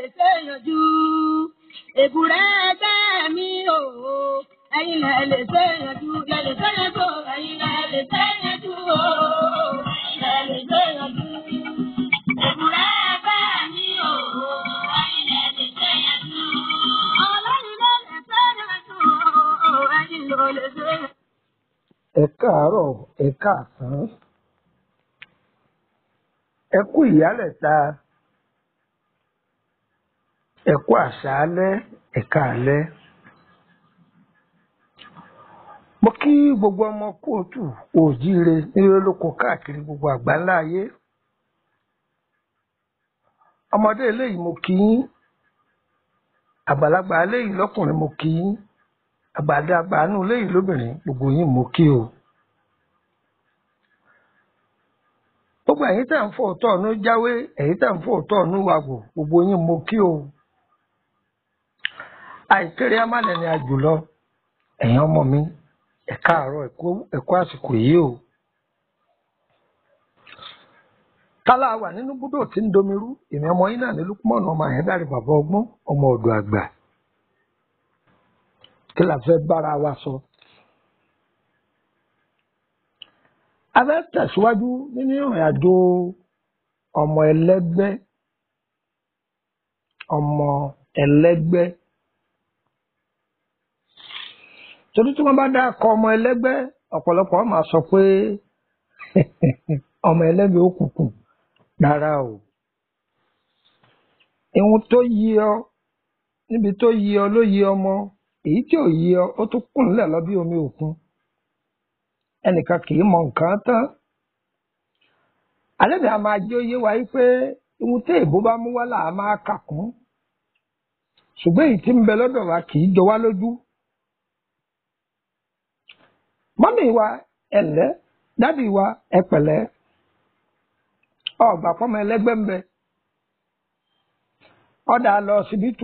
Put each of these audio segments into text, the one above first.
lè ṣe yanjú. Èbúrẹ́ ẹgbẹ́ mi o, ẹ̀yin lẹ lè ṣe yanjú, lẹ lè ṣe yanjú, ẹ̀yin lẹ lè ṣe yanjú o, lẹ lè ṣe yanjú. Èbúrẹ́ ẹgbẹ́ mi o, ẹ̀yin lẹ lè ṣe yanjú. Ọlọ́run ló lè ṣe yanjú o, ẹ̀yin ló lè ṣe yanjú. ẹ káàárọ̀ ẹ káàsán ẹ kú ìyálẹ̀ta ẹ kú àṣálẹ́ ẹ káalẹ́ mo kí gbogbo ọmọ kóòtù òjíire nílé lóko káàkiri gbogbo àgbáńlá ayé ọmọdé eléyìí mo kí yín àgbàlagbà eléyìí lọkùnrin mo kí yín àgbàdàgbà nù eléyìí lóbìnrin gbogbo yín mo kí o. gbogbo ẹ̀yin tẹ̀ ń fò tọ̀ ọ̀nù jáwé ẹ̀yin tẹ̀ ń fò tọ̀ ọ̀nù wàgò gbogbo yín mo kí o. àìkéré amálẹ̀ni àjùlọ ẹ̀yin ọmọ mi ẹ káàárọ̀ ẹ kú àsìkò yìí o. kálá wà nínú búdò tí ń domirú èmi ọmọ yín náà ní lukumọ̀nù ọmọ àyẹ́dàrí bàbá ọgbọ́n ọmọ ọ̀dọ̀ àgbà kí la fẹ́ bára wa sọ. a fẹ́ tẹ̀síwájú nínú ìrìn àjò ọmọ ẹlẹ́gbẹ́ ọmọ ẹlẹ́gbẹ́ torí tí wọ́n bá dá akọ ọmọ ẹlẹ́gbẹ́ ọ̀pọ̀lọpọ̀ máa sọ pé ọmọ ẹlẹ́gbẹ́ òkùnkùn rárá o ìhun tó yí ọ níbi tó yí ọ ló yí ọmọ èyí tí ò yí ọ ó tún kùn nílẹ̀ lọ bí omi òkun ẹnìkan kì í mọ nǹkan tán alẹ́ mi a máa jẹ́ oyé wa yí pé ohun tí èbó bá mú wá là á máa kà kún ṣùgbọ́n èyí tí ń bẹ lọ́dọ̀ wa kì í jọ wá lójú mọ́mì wa ẹ̀lẹ́ dádì wa ẹ̀pẹ̀lẹ́ ọgbà pọ́mọ ẹlẹ́gbẹ́ ń bẹ ọ̀dà lọ síbítù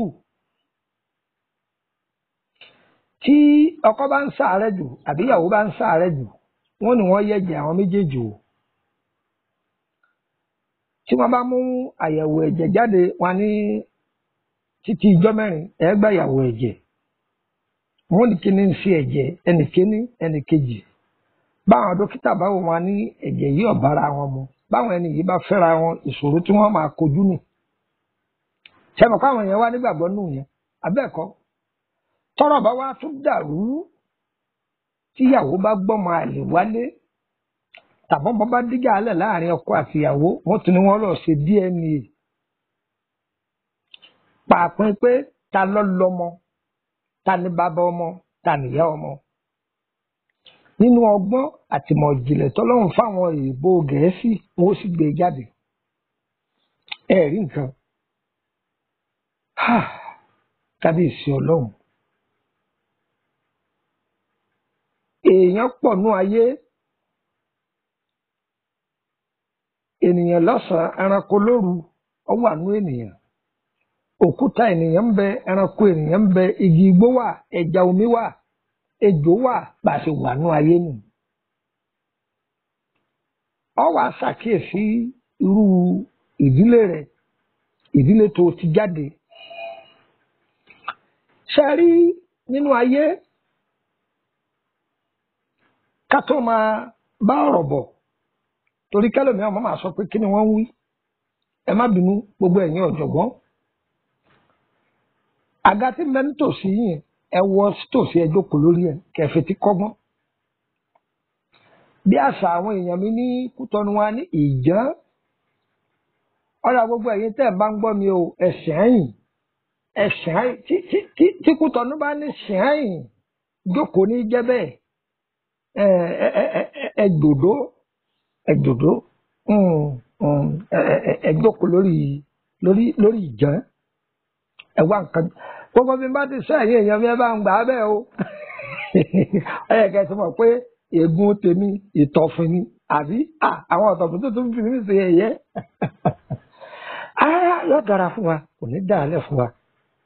tí ọkọ bá ń ṣàárẹ̀ jù àbí ìyàwó bá ń ṣàárẹ̀ jù wọ́n ní wọ́n yẹ̀jẹ̀ àwọn méjèèjì o tí wọ́n bá mú àyẹ̀wò ẹ̀jẹ̀ jáde wọ́n ní títí ijọ́ mẹ́rin ẹ gba àyẹ̀wò ẹ̀jẹ̀ wọ́n ní kíní ń ṣe ẹ̀jẹ̀ ẹnì kíní ẹnì kejì báwọn dókítà báwo wọn ní ẹ̀jẹ̀ yìí ọ̀bára wọn mu báwọn ẹni yìí bá fẹ́ra wọn ìṣòro tí wọ́n máa kojú nì ṣẹ́mi káwọn yẹn wá nígbàgbọ́ nù yẹn abẹ́ẹ̀kọ́ tọ́rọ̀ bá wá tún dàrú tíyàwó bá gbọ́mọ àlè wálé tàbọ́n bọ́ bá díjà alẹ̀ láàrin ọkọ àtìyàwó wọ́n tún ní wọ́n lọ ṣe DNA pàápín pé ta ló lọ́mọ ta ni bàbá ọmọ ta nìyá ọmọ nínú ọgbọ́n àtìmọ̀ ìjìnlẹ̀ tọ́lọ́run fáwọn èèbó gẹ̀ẹ́sì wọ́n sì gbé jáde ẹ rí nǹkan kábíyèsí ọlọ́run èèyàn pọ̀ nú ayé ènìyàn lọ́sàn-án ẹranko lóru ó wà nú ènìyàn òkúta ènìyàn ń bẹ ẹranko ènìyàn ń bẹ igi igbó wà ẹja omi wà ejò wà bá a ṣe wà nú ayé nù ọ wà ṣàkíyèsí irú ìdílé rẹ ìdílé tó ti jáde ṣe rí nínú ayé ká tó máa bá ọ̀rọ̀ bọ̀ torí kẹlòmíràn máa máa sọ pé kí ni wọ́n ń wí ẹ má bínú gbogbo ẹ̀yin ọ̀jọ̀gbọ́n àga tí mbẹ nítòsí yìí ẹ wọ tòsí ẹ jókòó lórí ẹ kẹfì tí kọ́gbọ́n bí àṣà àwọn èèyàn mi ní kútọ́nu wa ní ìjàn ọ̀rọ̀ gbogbo ẹ̀yin tẹ́ ẹ̀ bá ń gbọ́ mi o ẹ̀sìn ẹ̀yìn ẹ̀sìn ẹ̀yìn tí kútọ́nu bá ní sìn ẹ̀yìn jókòó ní jẹ́ bẹ́ẹ̀ ẹ̀dòdó ẹ̀dòdó ẹ̀jókòó lórí lórí lórí ìjàn ẹ̀wá nǹkan gbogbo bí n bá ti sọ ẹ̀yìn èèyàn mi ẹ bá ń gbà á bẹ́ẹ̀ o ẹ yẹ kẹ́ ẹ ti mọ̀ pé ègún tèmi ìtọ̀fin ni àbí àwọn ọ̀tọ̀fin tó tún fi mí ṣe ẹ̀yẹ ara yóò dára fún wa kò ní dáa fún wa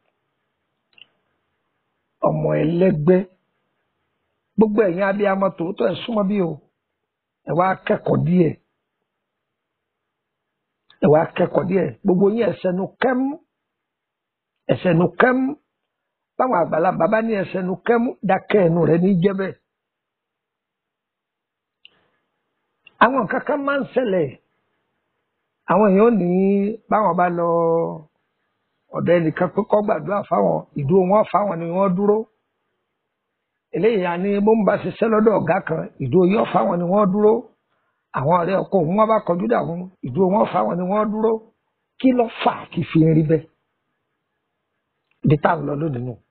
ọmọ ẹlẹ́gbẹ́ gbogbo ẹ̀yin abiyamọ tòótọ́ ẹ̀ súnmọ́ bí o ẹ wá kẹ́kọ̀ọ́ díẹ̀ ẹ wá kẹ́kọ̀ọ́ díẹ̀ gbogbo yín ẹ sẹ́nu kẹ́mú ẹsẹ̀ nu kẹ́mú báwọn àgbàlagbà bá ní ẹsẹ̀ nu kẹ́mú dákẹ́ ẹnu rẹ̀ ní jẹ́ bẹ́ẹ̀. àwọn nǹkan kan máa ń ṣẹlẹ̀ àwọn èèyàn ní báwọn bá lọ ọ̀dọ̀ ẹnìkan pé kó gbàdúrà fáwọn ìdúró wọn fáwọn ni wọ́n dúró eléyìí á ní bó ń bá ṣiṣẹ́ lọ́dọ̀ ọ̀gá kan ìdúró yóò fáwọn ni wọ́n dúró àwọn ọ̀rẹ́ ọkọ òun wọn bá kọjú dà wọn ìdúró wọn fáwọn ni wọ́n dúró kí ló fà á kí fi ń rí bẹ́ẹ̀ ibi tá à ń lọ lónìí nù.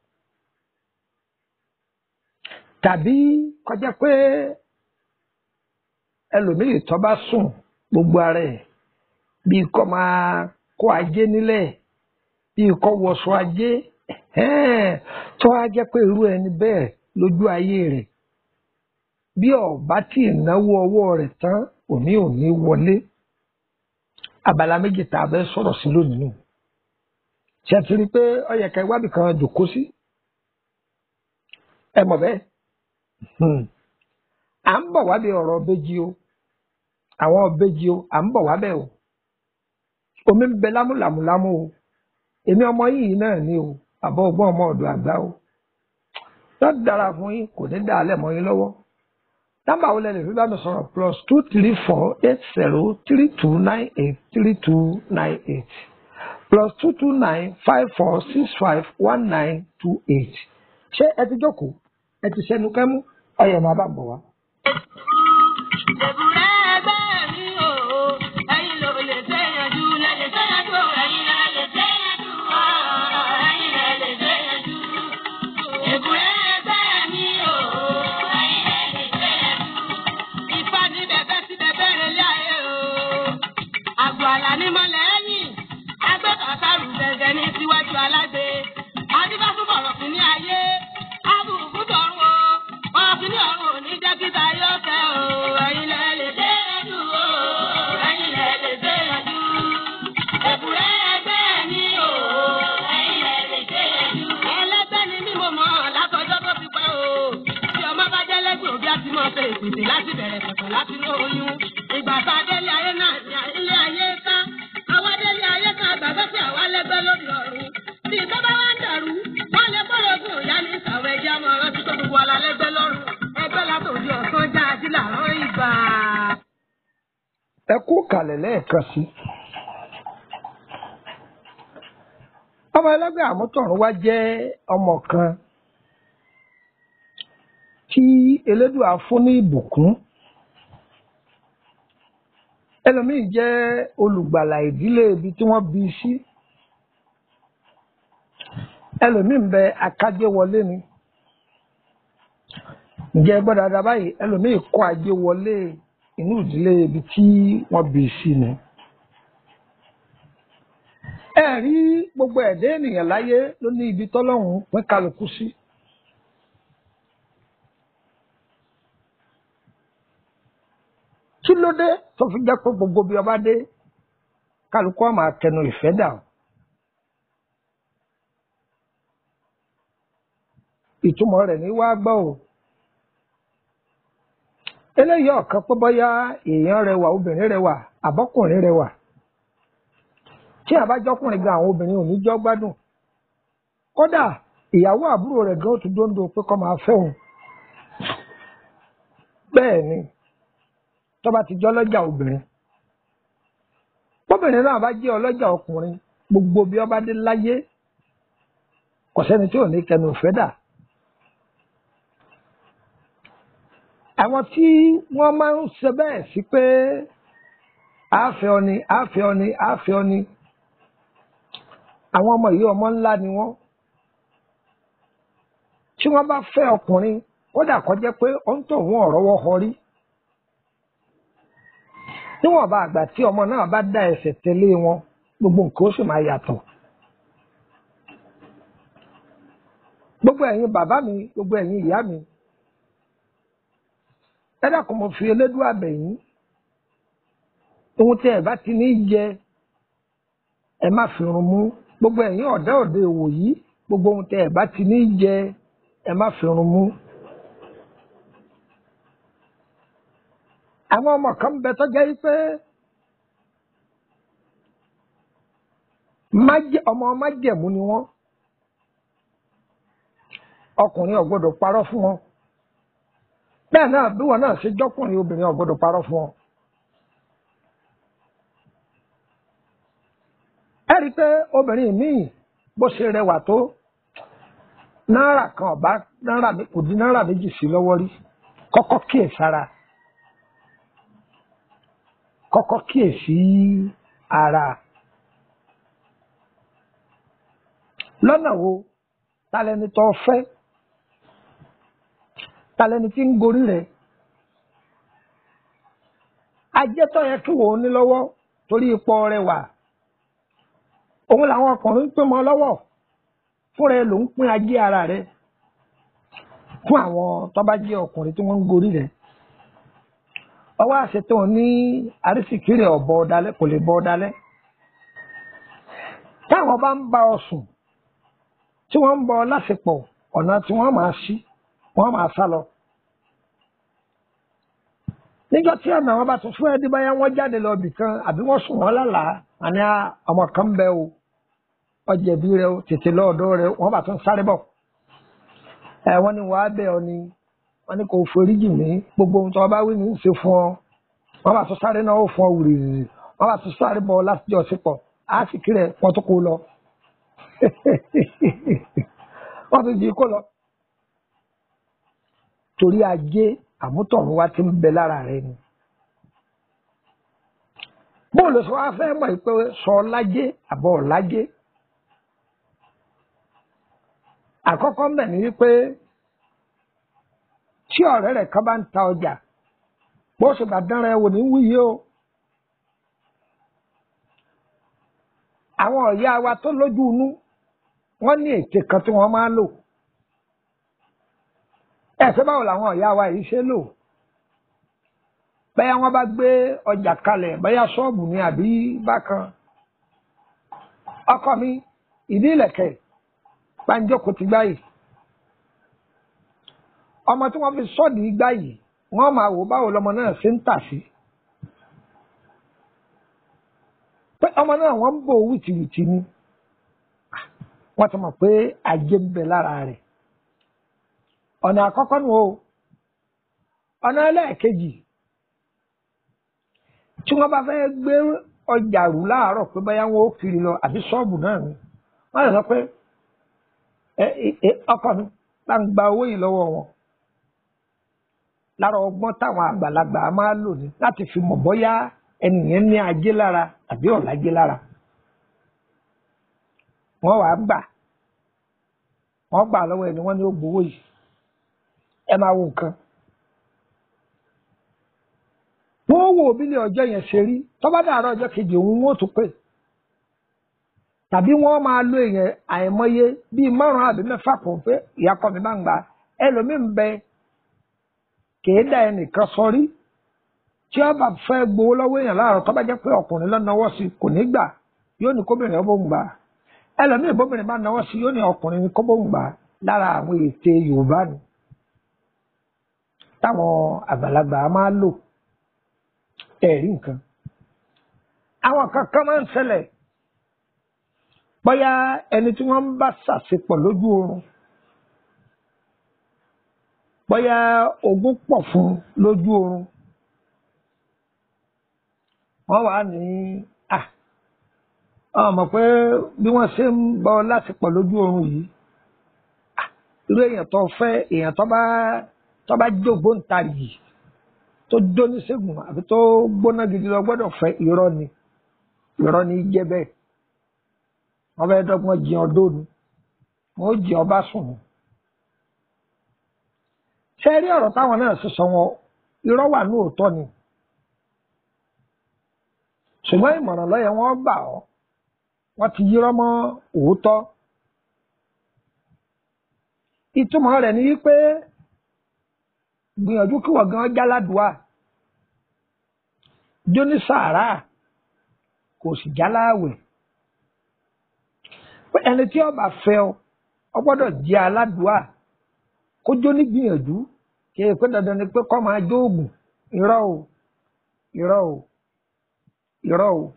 tàbí kọjá pé ẹlòmíì tó bá sùn gbogbo ara ẹ̀ bíi kó máa kó ajé nílẹ̀ bíi kó wọṣọ ajé tó á jẹ́ pé irú ẹni bẹ́ẹ̀ lójú ayé rẹ̀ bí ọba tí ìnáwó ọwọ́ rẹ̀ tán òní òní wọlé abala méjì tá a bẹ sọ̀rọ̀ sí lónìí nù ṣe ti rí i pé ó yẹ ká iwábì kan jòkó sí ẹ mọ̀ bẹ́ẹ̀ à ń bọ̀ wábẹ̀ ọ̀rọ̀ bẹ́jì o àwọn bẹ́jì o à ń bọ̀ wábẹ̀ o omi ń bẹ lámúlámúlámú o èmi ọmọ yìí náà ni o àbọ̀ ọgbọ́n ọmọ ọ̀dọ̀ àgbà o yóò dára fún yín kò ní dá alẹ́ mọ́ yín lọ́wọ́ nọ́mbà wo lẹ lè fi bá mi sọ̀rọ̀ plus two three four eight zero three two nine eight three two nine eight plus two two nine five four six five one nine two eight ṣé ẹ ti jókòó ẹ ti ṣẹnu kẹ́mú ọyẹ máa bá bọ̀ wá. Èbúrẹ́ ẹgbẹ́ mi o, ẹ̀yin ló lè ṣèyànjú, lè lè ṣèyànjú, ẹ̀yin lè lè ṣèyànjú, ẹ̀yin lè lè ṣèyànjú. Èbúrẹ́ ẹgbẹ́ mi o, ẹ̀yin lè lè ṣèyànjú. Ifá ní bẹ̀bẹ̀ sí bẹ̀bẹ̀ rẹ̀ lé ayé o. Àgbò àlà ní mọ́lẹ̀ ẹ̀yìn, agbẹ́ kàkàrù gẹ̀gẹ̀ ní síwájú alágbe. Adébáfún bọ̀rọ̀ fún ní ayé, abùkù tọ̀run o. Ọ̀gbìn ní ọ̀run ò ní jẹ́ kíta yóò tẹ́ o. Ẹ̀yin lẹ lè dé yanjú o. Ẹ̀yin lẹ lè dé yanjú. Èbúrẹ́ ẹgbẹ́ mi o. Ẹ̀yin lẹ lè dé yanjú. Ẹlẹ́gbẹ́ ni mí mo mọ̀ látọjọ́ tó fi pẹ́ o. Tí ọmọ bá jẹ́ lẹ́gbẹ̀ẹ́ òbí àti mọ̀ ṣe ìpèsè láti bẹ̀rẹ̀ pẹ̀pẹ̀ láti ní oyún. Ìgbà tá a délé ayé náà ní ilé ayé ká. Àwa délé ayé ká gbàgbọ́ sí àwa lẹ́gbẹ́ lórí ọ̀run. Bí ìjọba wa ń dàrú, wọ́n lè bọ́lọ̀ ogun ìyá ní ìsàwọ̀ ẹja mọ́ rántí tó gbogbo ala lẹ́gbẹ́ lọ́rùn. Ẹgbẹ́ látòdì ọ̀sán já ají làárọ̀ ìgbà. ẹ kú kalẹ̀ lẹ́ẹ̀kan sí. ọmọ ẹlẹ́gbẹ́ àmútọ̀run wá jẹ́ ọmọ kan tí elédùà fún ní ìbùkún ẹlòmíì jẹ́ olùgbàlà ìdílé ibi tí wọ́n bí i sí ẹlòmíì ń bẹ akájé wọlé ni ǹjẹ́ ẹ gbọ́ dáadáa báyìí ẹlòmíì kọ́ ajé wọlé inú ìdílé ibi tí wọ́n bí i sí ni. ẹ rí gbogbo ẹ̀dá ènìyàn láyé ló ní ibi tọ́lọ́hún pín kálukú sí. kí ló dé tó fi jẹ́ pé gbogbo bí ọba dé kálukú á máa tẹnu ìfẹ́ dà o. ìtumọ̀ rẹ̀ ní wá gbọ́ o eléyìí ọ̀kan pé bóyá èèyàn rẹwà obìnrin rẹwà àbọ́kùnrin rẹwà tí àbájọkùnrin gan àwọn obìnrin ò ní jọ́ gbádùn kódà ìyàwó àbúrò rẹ̀ gan ó tún dóńdó pé kó máa fẹ́ òun bẹ́ẹ̀ ni tó bá ti jẹ́ ọlọ́jà obìnrin bóbìnrin náà bá jẹ́ ọlọ́jà ọkùnrin gbogbo bí ọba dé láyé kò sẹ́ni tí ò ní kẹnu ìfẹ́ dà àwọn tí wọ́n máa ń ṣe bẹ́ẹ̀ sí pé àáfẹ́ ọni àáfẹ́ ọni àáfẹ́ ọni àwọn ọmọ yìí ọmọ ńlá ni wọ́n tí wọ́n bá fẹ́ ọkùnrin kódà kó jẹ́ pé ó ń tọ̀ wọ́n ọ̀rọ̀wọ́ họ rí níwọ̀n bá àgbà tí ọmọ náà bá dá ẹsẹ̀ tẹ̀lé wọn gbogbo nǹkan ó sì máa yàtọ̀ gbogbo ẹ̀yin bàbá mi gbogbo ẹ̀yin ìyá mi ẹ dákun mo fi elédùn àbẹ̀yìn ohun tí ẹ bá ti ní jẹ ẹ má fi run mú gbogbo ẹ̀yin ọ̀dọ́ òde òwò yìí gbogbo ohun tí ẹ bá ti ní jẹ ẹ má fi run mú. àwọn ọmọ kan bẹ tó jẹ́ pé ọmọ májẹ̀mú ni wọ́n ọkùnrin ò gbọ́dọ̀ parọ́ fún wọn bẹ́ẹ̀ náà bí wọn náà ṣe jọ́kùnrin obìnrin ò gbọ́dọ̀ parọ́ fún wọn. ẹ rí i pé obìnrin míì bó ṣe rẹwà tó náírà kan ọba náírà kò dín náírà méjì sí lọ́wọ́ rí kọ́kọ́ kíyè sára kọ́kọ́ kíyè sí ara lọ́nà wo talẹ́ni tó fẹ́ talẹ́ni tí ń gorí rẹ̀ ajẹ́tọ̀ yẹ kí wò ó ní lọ́wọ́ torí ipò rẹwà òun làwọn ọkùnrin ń pín mọ́ lọ́wọ́ fúnra ẹ ló ń pín ajé ara rẹ̀ fún àwọn tó bá jẹ́ ọkùnrin tí wọ́n ń gorí rẹ̀ ọwọ́ àṣetò ní àrísìkiri ọ̀bọ ọ̀dálẹ́ kò lè bọ ọ̀dálẹ́ táwọn bá ń bá ọ sùn tí wọ́n ń bọ lásìpọ̀ ọ̀nà tí wọ́n máa ṣí wọ́n máa sá lọ. níjọ́ tí ọ̀nà wọn bá tún fún ẹdí báyà wọ́n jáde lọ bì kan àbí wọ́n sùn wọ́n lálàá àní ọmọ kan bẹ o ọjẹ̀bí rẹ o tètè lọ́ọ̀dọ́ rẹ wọ́n bá tún sáré bọ̀. ẹ wọ́n ní wàá bẹ̀ ọ ni wọ́n ní kò foríjì mí gbogbo ohun tó bá wí ní í ṣe fún ọ wọ́n bá tún sáré náà ó fún ọ wùrìrì wọ́n bá tún sáré bọ̀ láti jọ sípò á sì kí rẹ̀ wọ́n tún kó lọ wọ́n tún jí kó lọ. torí ajé àmútọ̀run wa ti ń bẹ lára rẹ ni. bóòlù sọ wá fẹ́ mọ̀ pé sọ lájé àbọ̀ lájé. àkọ́kọ́ mbẹ̀ ni wípé tí ọ̀rẹ́ rẹ̀ kan bá ń ta ọjà bó ṣe bá dánra ẹ wò ní wúyé o. àwọn ọ̀yá wa tó lójú inú wọ́n ní ète kan tí wọ́n máa ń lò ẹ̀sẹ̀ báwo làwọn ọ̀yá wa yìí ṣe lò bẹ́ẹ̀ wọ́n bá gbé ọjà kalẹ̀ bẹ́ẹ̀ ṣọ́ọ̀bù ni àbí bákan ọkọ mi ìdí ìlẹ̀kẹ̀ gbanjókòó ti gbá yìí ọmọ tí wọ́n fi sọ́ọ̀dì gbá yìí wọ́n máa wò báwo lọmọ náà ṣe ń tà sí pé ọmọ náà wọ́n ń bò wìtìwìtì ni wọ́n ti mọ̀ pé ajé ń bẹ lára rẹ̀ ọ̀nà àkọ́kọ́ nù o ọ̀nà ẹlẹ́ẹ̀kejì tí wọ́n bá fẹ́ gbé ọjà rù láàárọ̀ pé báyà wọn ó kiri lọ àbí ṣọ́ọ̀bù náà ni wọ́n lè sọ pé ọkọ mi bá ń gba owó yìí lọ́wọ́ wọn lára ọgbọ́n táwọn àgbàlagbà máa lò ní láti fi mọ̀ bóyá ẹnìyẹn ní ajé lára àbí ọ̀làjé lára wọ́n wàá gbà wọ́n gbà lọ́wọ́ ẹni wọ́n ní ó gbowó yìí ẹ máa wo nǹkan. wọ́n wo òbílẹ̀ ọjọ́ yẹn ṣe rí tọ́ba dàárọ̀ ọjọ́ kejì òun wọ́n tún pè tàbí wọ́n máa lo èèyàn àìmọye bíi márùn-ún àbí mẹ́fà pọ̀ pé ìyá kọ́ mi bá ń gbà ẹlòmíín bẹ kèé dá ẹnìkan sọrí tí ọba fẹ́ gbowó lọ́wọ́ èèyàn láàárọ̀ tọ́ba jẹ́ pé ọkùnrin lọ́nàwọ́ sí kò ní gbà yóò ní kóbìnrin ọbọ̀ ń gbà ẹlòmíín bóbìnrin bá náwó sí yóò ní ọkùnrin ní kóbó ń gbà lára àwọn ète Yorùbá ni táwọn àgbàlagbà máa lò ẹ̀rí nǹkan àwọn kankan máa ń ṣẹlẹ̀ bóyá ẹni tí wọ́n ń bá ṣàṣepọ̀ lójú oorun bóyá ogún pọ̀ fún lójú oorun wọ́n wà ní à ọmọ pé bí wọ́n ṣe ń bọ́ láṣepọ̀ lójú oorun yìí irú èèyàn tó fẹ́ èèyàn tó bá tó bá jógbóǹtarìgì tó dóníṣègùn àbí tó gbóná gidi lọ gbọ́dọ̀ fẹ́ irọ́ ni irọ́ ni jẹ́ bẹ́ẹ̀ wọ́n fẹ́ẹ́ dọ́gbọ́n jí ọdún ni wọ́n jí ọba sùn ni. ṣé rí ọ̀rọ̀ táwọn náà sì sọ wọn irọ́ wà ní òótọ́ ni ṣùgbọ́n ìmọ̀ràn lọ́yẹ̀ wọ́n gbà ọ́ wọ́n ti yírọ́ mọ́ òótọ́ ìtumọ̀ rẹ̀ ni wípé gbìyànjú kí wọ́n gan jáládùá jóní sàárà kò sì jáláwẹ̀ pé ẹni tí ó bá fẹ́ ọ ọ gbọ́dọ̀ jẹ́ aládùá kó jóní gbìyànjú kí ẹ pé dandan ni pé kó máa jó oògùn irọ́ o irọ́ o irọ́ o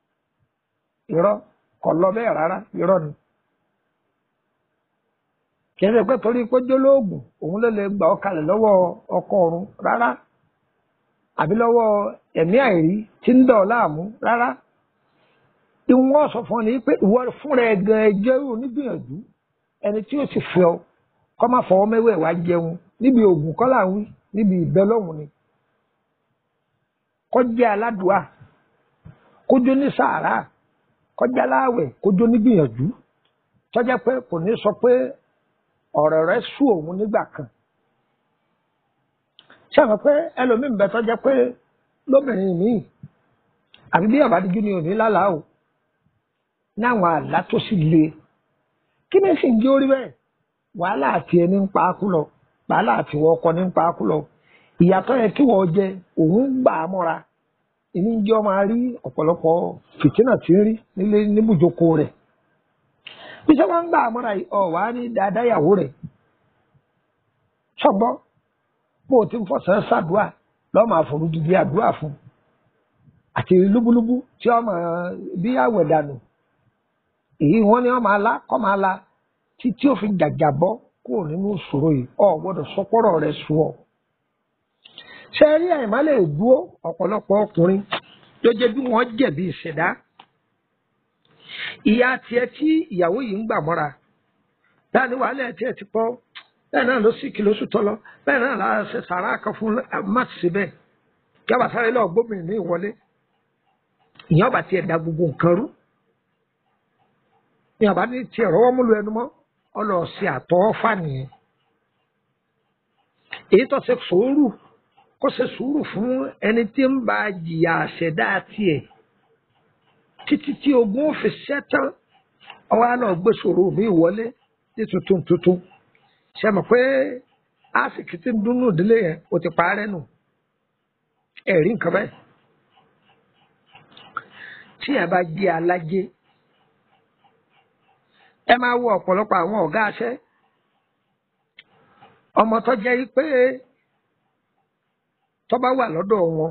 irọ́ kò lọ bẹ́ẹ̀ rárá irọ́ ni. kì í ṣe pé torí pé jólóògùn òun ló lè gbà ọ́ kalẹ̀ lọ́wọ́ ọkọ ọ̀run rárá àbí lọ́wọ́ ẹ̀mí àìrí tí ń dọ̀ ọ́ láàmú rárá ìwọ́n sọ fún ọ ní pé ìwọ fúnra ẹ̀ gan ẹjọ́ onígbìyànjú ẹni tí ó sì fẹ́ ọ kọ́ máa fọwọ́ mẹ́wẹ́ wá jẹun níbi oògùn kọ́ là ń wí níbi ìbẹ́ lọ́hùn ni kọjá aládùá kójó ní sàárà kọjá láàwẹ̀ kójó nígbìyànjú tọ́jà pé kò ní sọ pé ọ̀rọ̀ rẹ̀ sú òun nígbà kan ṣé àwọn pé ẹlòmíín bẹ tọ́jà pé lóbìnrin míì àbí bí àbádíjú ni ò ní lálàá o náwọn àlá tó sì le kí ni sì ń jẹ́ orí bẹ́ẹ̀ wàhálà àti ẹni ń pa á kú lọ wàhálà àti ìwọ ọkọ ní ń pa á kú lọ ìyàtọ̀ yẹn kí wọ́n jẹ òun gbà á mọ́ra ìní ń jẹ́ ọmọ rí ọ̀pọ̀lọpọ̀ fìtínà tí ń rí nílé níbùjókò rẹ̀ bí sẹ́ wọ́n ń gbà á mọ́ra ọ̀ wá ní dáadáa ìyàwó rẹ̀ ṣọ́gbọ́n bó o ti ń fọ̀sán ṣàdúà lọ́ọ́ máa forú dídí àdúrà fún àti lúbúlúbú tí ọmọ bí àwẹ̀ dànù èyí wọn ni wọn máa la kọ́ máa la títí ó fi jàjà bọ́ kúrò nínú ìṣòro yìí ọ gbọ́dọ̀ sọpọ́rọ̀ rẹ̀ sùn ọ. ṣé ẹ rí àyìnbá lè dúró ọ̀pọ̀lọpọ̀ ọkùnrin tó jẹ́ bí wọ́n jẹ̀bi ìṣẹ̀dá. ìyá tiẹ̀ tí ìyàwó yìí ń gbà mọ́ra láàní wàhálà ẹ̀ tiẹ̀ ti pọ̀ bẹ́ẹ̀ náà ló sì kí lóṣù tọ́lọ bẹ́ẹ̀ náà la ṣe sàrà kan fún máàtì síbẹ̀ kí a bá sáré lọ gbóbìnrin ní ìwọlé ìyẹn ọba tiẹ̀ da gbogbo nǹkan rú ní àbá ní tiẹ̀ rọwọ́ múlu ẹnu mọ́ ọlọ́ọ̀sì àtọ́fà nìyẹn èyí tó ṣe sùúrù kó ṣe sùúrù fún ẹni tí ń bá jìyà àṣẹdá tiẹ̀ títí tí ogun ó fi ṣẹ́tán ọwọ́ àná gbé sòrò mi wọlé ní tuntun tuntun ṣe mọ̀ pé àsìkò tí ń dúnnú ìdílé yẹn ó ti parẹ́ nù ẹ̀rí nǹkan bẹ́ẹ̀ tí ẹ bá jẹ́ alájẹ́ ẹ máa wo ọ̀pọ̀lọpọ̀ àwọn ọ̀gá aṣẹ́ ọmọ tó jẹ́ pé tó bá wà lọ́dọ̀ wọn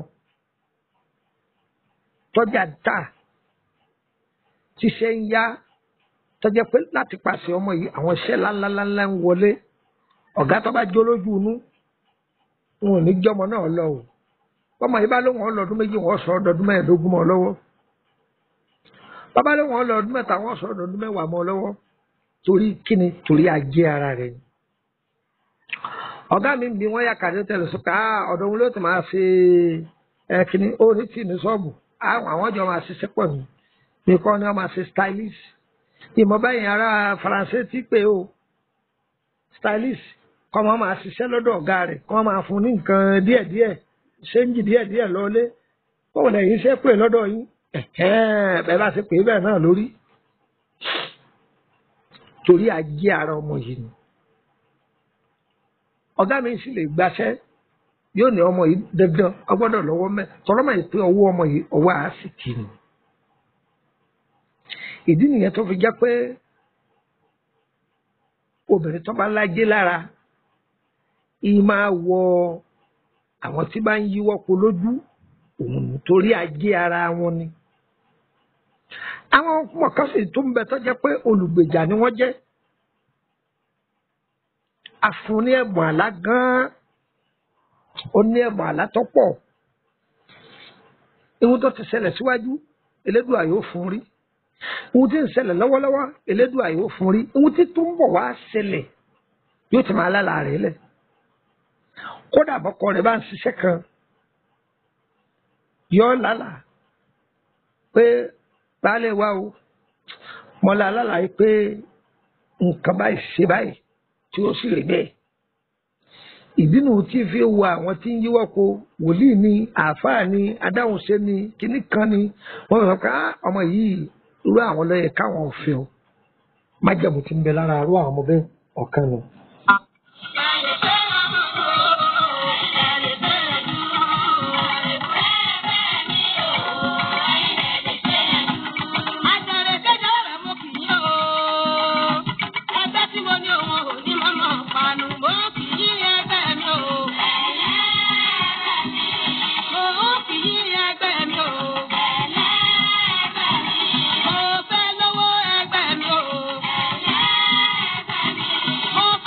tọ́jà tà tí ṣe ń yá tó jẹ́ pé láti pàṣẹ ọmọ yìí àwọn iṣẹ́ ńláńláńlá ń wọlé ọ̀gá tó bá jó lójú inú wọn ò ní jọmọ náà lọ o bọ́mọ yìí bá lóun ọlọ́dún méjì wọ́n sọ ọdọọdún mẹ́ẹ̀ẹ́dógún mọ́ ọ lọ́wọ́ bàbá lóun ọlọ́dún mẹ́ta wọ́n sọ ọdọọdún mẹ́wàá mọ́ ọ lọ́wọ́ torí kíni torí ajé ara rẹ̀ ni. ọ̀gá mi bí wọ́n yà kàdé tẹ̀lé sọ́kà ọ̀dọ̀ wọn ló ti máa ṣe ẹ kíni ó ní tì ní ṣọ́ọ̀bù àwọn jọ máa ṣiṣẹ́ pọ̀ ní nìkan ni wọ́n máa ṣe stylist ìmọ̀ báyìí ará faransé ti pé o stylist kọ́ máa máa ṣiṣẹ́ lọ́dọ̀ ọ̀gá rẹ̀ kọ́ máa fún ní nǹkan díẹ̀díẹ̀ ṣéǹjì díẹ̀díẹ̀ lọ́lé báwo lẹ́yìn iṣẹ́ pè lọ́dọ̀ yín bẹ́ẹ̀ bá ṣe pè é bẹ́ẹ̀ náà lórí torí ajé ara ọmọ yìí ni ọ̀gá mi sì lè gbaṣẹ́ yóò ní ọmọ yìí dandan ọgbọ́dọ̀ lọ́wọ́ mẹ́ tọ́lọ́mọ yìí pé ọwọ́ ọmọ yìí ọwọ́ àásìkì ni ìdí nìyẹn tó fi jẹ́ pé obìnrin tó bá lájé lára ìyí máa wọ àwọn tí bá ń yíwọ́ po lójú òun nítorí ajé ara wọn ni àwọn ọmọ kan sì tó ń bẹ tó jẹ́ pé olùgbèjà ni wọ́n jẹ́ afun ní ẹ̀bùn àlá gan-an ó ní ẹ̀bùn àlá tó pọ̀ ihun tó ti ṣẹlẹ̀ síwájú elédùà yóò fún rí ihun tí ń ṣẹlẹ̀ lọ́wọ́lọ́wọ́ elédùà yóò fún rí ihun tí tó ń bọ̀ wá ṣẹlẹ̀ yóò ti máa lálàá rẹ̀ lẹ̀ kódà bọ́kọ rẹ̀ bá ń ṣiṣẹ́ kan yọ lálàá pé baálé wa o mọ́lá lálàá pé nǹkan báyìí ṣe báyìí tí ó sì rí bẹ́ẹ̀. ìdínú tí fi wo àwọn tí ń yíwọ́ ko wòlíì ni àáfàá ni adáhùnṣe ni kíní kan ni wọ́n sọ pé ọmọ yìí irú àwọn lọ́yẹ̀ káwọn ò fẹ́ o májàmú ti ń bẹ lára irú àwọn ọmọ bẹ́ẹ̀ ọ̀kan nù. Mo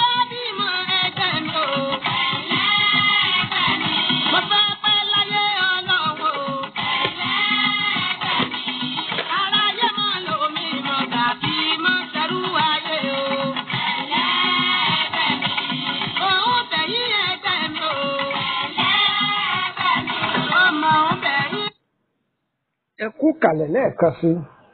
kalẹ̀ lẹ́ẹ̀kan sí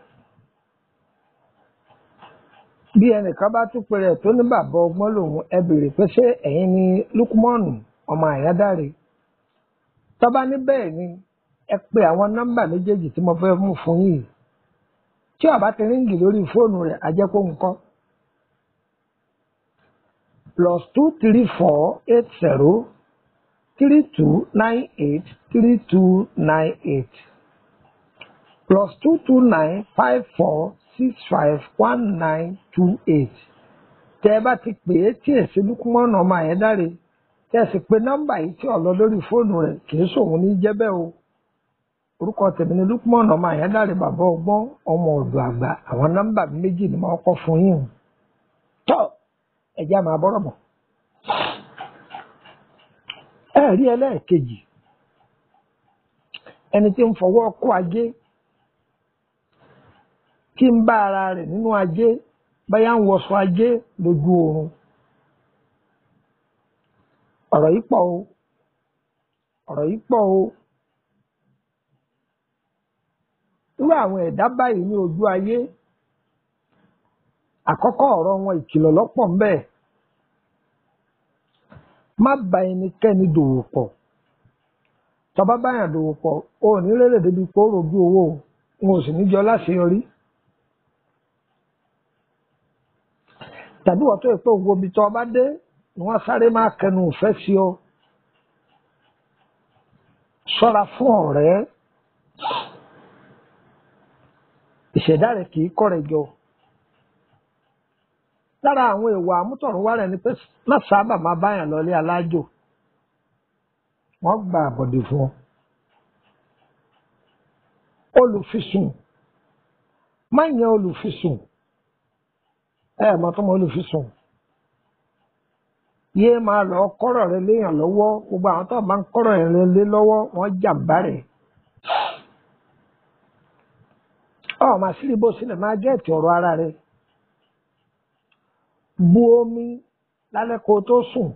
bí ẹnìkan bá tún pèrè tó ní bàbá ọgbọ́n lòun ẹ béèrè pé ṣé ẹ̀yin ni lukumọ́ọ̀nù ọmọ àyádáre tọ́ba ní bẹ́ẹ̀ ni ẹ pe àwọn nọ́mbà méjèèjì tí mo fẹ́ mú fún yìí tí ó bá ti ríǹgì lórí fóònù rẹ̀ á jẹ́ kó nǹkan plus two three four eight zero three two nine eight three two nine eight plus two two nine five four six five one nine two eight tẹ ẹ bá ti pè é tí èsì lukumọ́nà ọmọ àyẹ́dáre tẹ ẹ sì pé nọ́mbà yìí tí ó lọ lórí fóònù rẹ̀ kì í sòun ní jẹ́ bẹ́ẹ̀ o orúkọ tèmi ni lukumọ́nà ọmọ àyẹ́dáre bàbá ọgbọ́n ọmọ ọ̀dọ̀ àgbà àwọn nọ́mbà méjì ni mo kọ́ fún yín o tọ́ ẹ̀jẹ̀ máa bọ́rọ̀ bọ̀ ẹ rí ẹlẹ́ẹ̀kejì ẹni tí ń fọwọ́ kó ajé kí ń bá ara rẹ̀ nínú ajé báyà ń wọṣọ ajé lójú oorun ọ̀rọ̀ yìí pọ̀ o ọ̀rọ̀ yìí pọ̀ o irú àwọn ẹ̀dá báyìí ní ojú ayé àkọ́kọ́ ọ̀rọ̀ wọn ìkìlọ̀ lọ́pọ̀ ń bẹ má bá ẹnikẹ́ni dòwò pọ̀ tọba báyàn dòwò pọ̀ o ò ní rere débi pé ó rojú owó o n ò sì ní jọ láṣeyọrí tàbí wọ́n tó yẹ pé gbogbo ibi tó ọba dé ni wọ́n sáré máa kẹnu ìfẹ́ sí ọ ṣọ́ra fún ọ̀rẹ́ ìṣẹ̀dá rẹ̀ kì í kọ́ rẹ̀ jọ lára àwọn èèwọ̀ àmútọ̀runwá rẹ̀ ni pé má sábà máa báyàn lọlé alájò wọ́n gba àbọ̀dè fún ọ olùfisùn má yan olùfisùn ẹ mọ̀ tó mọ olùfisùn yéé máa lọ kọ́rọ̀ rẹ léèyàn lọ́wọ́ gbogbo àwọn tó máa ń kọ́rọ̀ rẹ lé lọ́wọ́ wọ́n jàǹbá rẹ̀ ọ màá sí ibo sílẹ̀ máa gẹ́ẹ̀tì ọ̀rọ̀ ara rẹ̀ bu omi lálẹ́ kó o tó sùn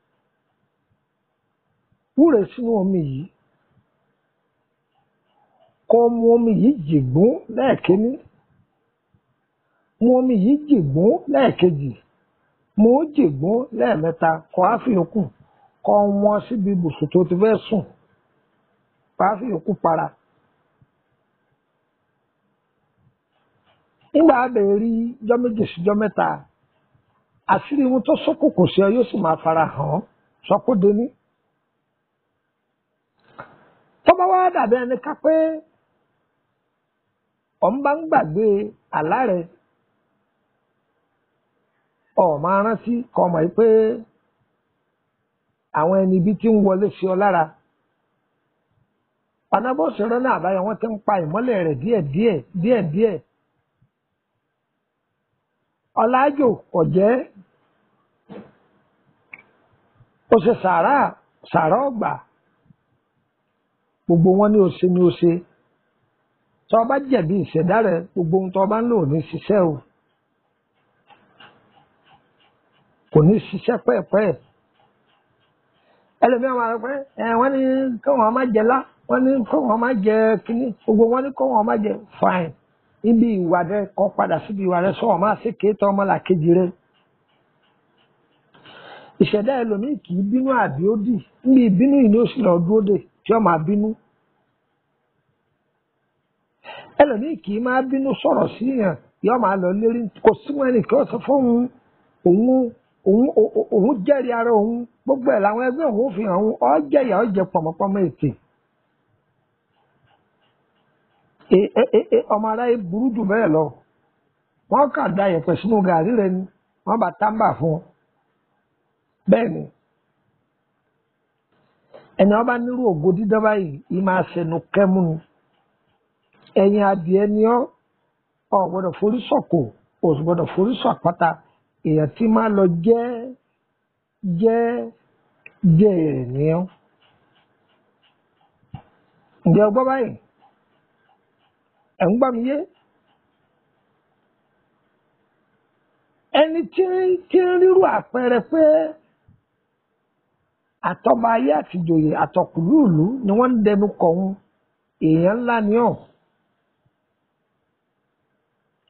wúre sínú omi yìí kó mu omi yìí jìgbún lẹ́ẹ̀kíní mu omi yìí jìgbún lẹ́ẹ̀kejì mu ó jìgbún lẹ́ẹ̀mẹ́ta kó á fi yòókù kó wọ́n síbi ibùsùn tó ti fẹ́ sùn kó á fi yòókù para. nígbà abẹ́rẹ́ rí jọ́ méjì síjọ́ mẹ́ta àṣírí ohun tó ṣókùnkùn sí ọ yóò sì máa fara hàn án sọkúndé ní. tó bá wá dàbí ẹni ká pé ọ̀ ń bá ń gbàgbé àlá rẹ̀ ọ̀ máa rántí kọ́ mọ̀ pé àwọn ẹni ibi tí ń wọlé sí ọ lára panábọ́ọ̀sì rẹ náà àbáyọ wọn ti ń pa ìmọ́lẹ̀ rẹ̀ díẹ̀díẹ̀ díẹ̀díẹ̀ ọlájò kò jẹ́ ó ṣe sàárà sàárà ọgbà gbogbo wọn ní ose ní ose tó o bá jẹ̀bi ìṣẹ̀dá rẹ gbogbo ohun tó o bá ń lò ní ṣiṣẹ́ o kò ní ṣiṣẹ́ pẹ́ẹ́pẹ́ẹ́ ẹlòmíràn máa rẹ pé ẹ wọ́n ní kí wọ́n má jẹ lá wọ́n ní kí wọ́n má jẹ kínní gbogbo wọn ní kí wọ́n má jẹ fine níbi ìwà rẹ kọ padà síbi ìwà rẹ sọ wọn máa ṣe kéétọ ọmọlàkejì rẹ ìṣẹ̀dá ẹlòmíì kì í bínú àbí ó dì níbi ìbínú yìí ni ó sì lọ dúró dè tí ó máa bínú ẹlòmíì kì í máa bínú sọ̀rọ̀ sí yàn yóò máa lọ lérí kò sí wọn ẹnì kí ó sọ fún òun òun òun òun jẹ́rìí ara òun gbogbo ẹ̀ làwọn ẹgbẹ́ òun fi hàn òun ọ́ jẹ̀yà ọ́ jẹ pọ̀mọ́pọ́mọ́ ètè ọmọ aráyé burú jù bẹ́ẹ̀ lọ wọ́n kà da yẹ̀pẹ̀ sínú gàrí rẹ ni wọ́n bá tábà fún ọ bẹ́ẹ̀ ni ẹni ọba nírú ògo dídán báyìí yìí máa ṣẹnu kẹ́mú ni ẹ̀yìn adìẹ ni ọ́ ọ gbọ́dọ̀ forí sọ̀kò o sì gbọ́dọ̀ forí sọ àpáta èèyàn tí máa lọ jẹ́ jẹ́ jẹ́ ẹ̀ ní ọ́ ǹjẹ́ ọgbọ́n báyìí ẹ̀ ń gbà mí yé ẹni tí tí ń rírú àpẹẹrẹ pé àtọba ayé àtìjòyè àtọkùlùlù ni wọ́n ń dẹnu kọ̀ ọ́n èèyàn ńlá ni ọ́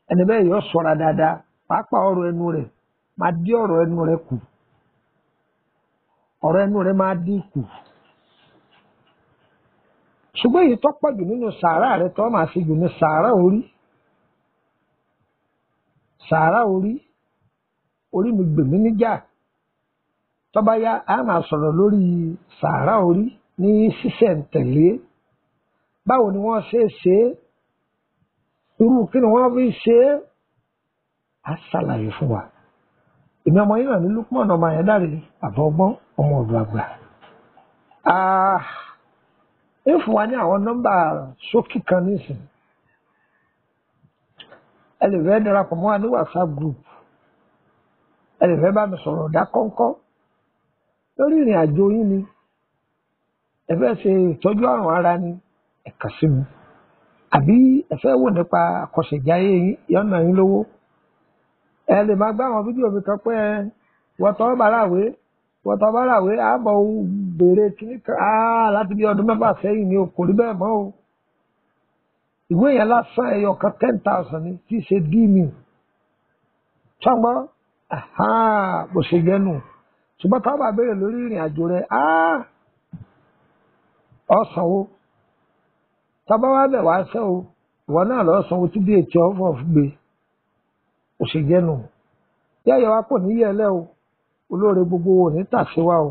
ẹni bẹ́ẹ̀ yọ ṣọ́ra dáadáa pàápàá ọ̀rọ̀ ẹnu rẹ̀ máa dí ọ̀rọ̀ ẹnu rẹ̀ kù ọ̀rọ̀ ẹnu rẹ̀ máa dín kù ṣùgbọ́n èyí tó pọ̀ jù nínú sàárà rẹ̀ tó máa ṣe jù ní sàárà orí sàárà orí orí mi gbèmí níjà tó bá yá a máa sọ̀rọ̀ lórí sàárà orí ní sísẹ̀ǹtẹ̀lé báwo ni wọ́n ṣe é ṣe é irú kí ni wọ́n fi ṣe é á ṣàlàyé fún wa èmi ọmọ yìí náà ní Lukman ọmọ yẹn dáre àbọ̀ ọgbọ́n ọmọ ọ̀dọ̀ àgbà ẹ fún wa ní àwọn nọ́mbà ṣókí kan nísìnyí ẹ lè fẹ́ darapọ̀ mọ́ wa ní WhatsApp group ẹ lè fẹ́ bá mi sọ̀rọ̀ ọ̀dà kọ́ńkọ́ lórí ìrìn àjò yín ni ẹ fẹ́ ṣe ìtọ́jú àrùn ara ni ẹ kàn sí mi àbí ẹ fẹ́ wò nípa àkọsẹ̀jáyé yín yọ̀nà yín lówó ẹ lè máa gbá àwọn fídíò mi kan pé ẹ wọ́tọ́ bàràwé wọ́tọ́ bàràwé àbọ̀ béèrè kíní kan áá láti bí ọdún mẹ́fà sẹ́yìn ni o kò rí bẹ́ẹ̀ mọ́ o ìwé yẹn lásán ẹyọ kan ten thousand ni tí í ṣe dí mi ṣọgbọ́n bó ṣe jẹ́nu ṣùgbọ́n táwọn bá béèrè lórí ìrìn àjò rẹ ọ̀sánwó tábà wá bẹ̀ wá sẹ́ o ìwọ náà lọ́ọ́ sanwó tí bí ètò ọ̀fọ̀ gbé kò ṣe jẹ́nu yẹ́yẹ́ wa kò ní yẹ̀lẹ́ o olóore gbogbo ò ní tàṣíwá o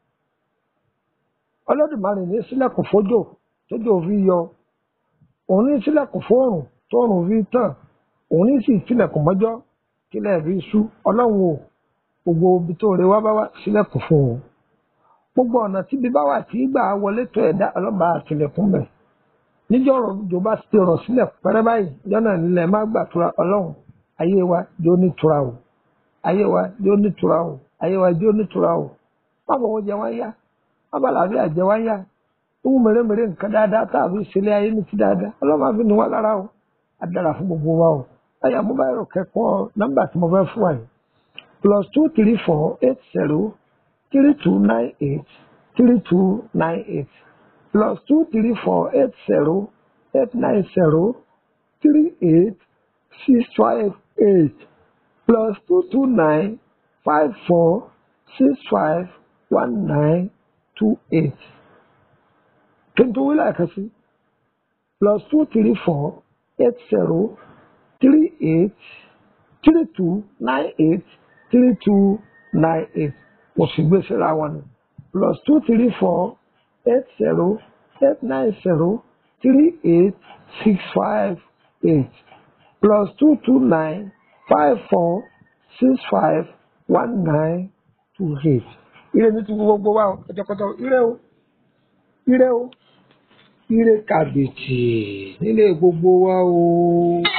Olódùmarè ní sílẹ̀kùn fójò tójò fi yọ òun ní sílẹ̀kùn fóòrùn tóòrùn fi tàn òun ní sì tilẹ̀kùn mọ́jọ́ kílẹ̀ fi sú ọlọ́run o gbogbo ibi tó rẹ wá bá wá sílẹ̀kùn fún o gbogbo ọ̀nà tí bí bá wà tí gbà wọlé tó ẹ̀dá ọlọ́ba àtìlẹ̀kùn bẹ̀ níjọ́ ọ̀rọ̀ ìjọba ti rọ̀ sílẹ̀ pẹ́rẹ́ báyìí jọ́nà nílẹ̀ má gbàtura ọlọ́run ayé wa jó nítura o ayé wa jó nítura o ayé wa jó nítura o má bọ̀ wọ́n jẹ wá yá má bà láàbíà jẹ wá yá owó mèremère nǹkan dáadáa tá a fi ṣẹlẹ̀ ayé ní ti dáadáa ọlọ́run á fi ní wá lára o á dára fún gbogbo wa o ẹ̀yà mo bá yẹrọ kẹ́kọ̀ọ́ nọ́mbà tí mo fẹ́ fún wa yìí plus two three four eight zero three two nine eight three two nine eight plus two three four eight zero eight nine zero three eight six five eight plus two two nine five four six five one nine two eight. Kí n tó wí láìka sí plus two three four eight zero three eight three two nine eight three two nine eight mo sì gbé síra wọn ni plus two three four eight zero eight nine zero three eight six five eight plus two two nine five four six five one nine two eight. ire ní ti gbogbo wa ọjọ́kọ́jọ́ ire o ire o ire kàbìtì nílé gbogbo wa o.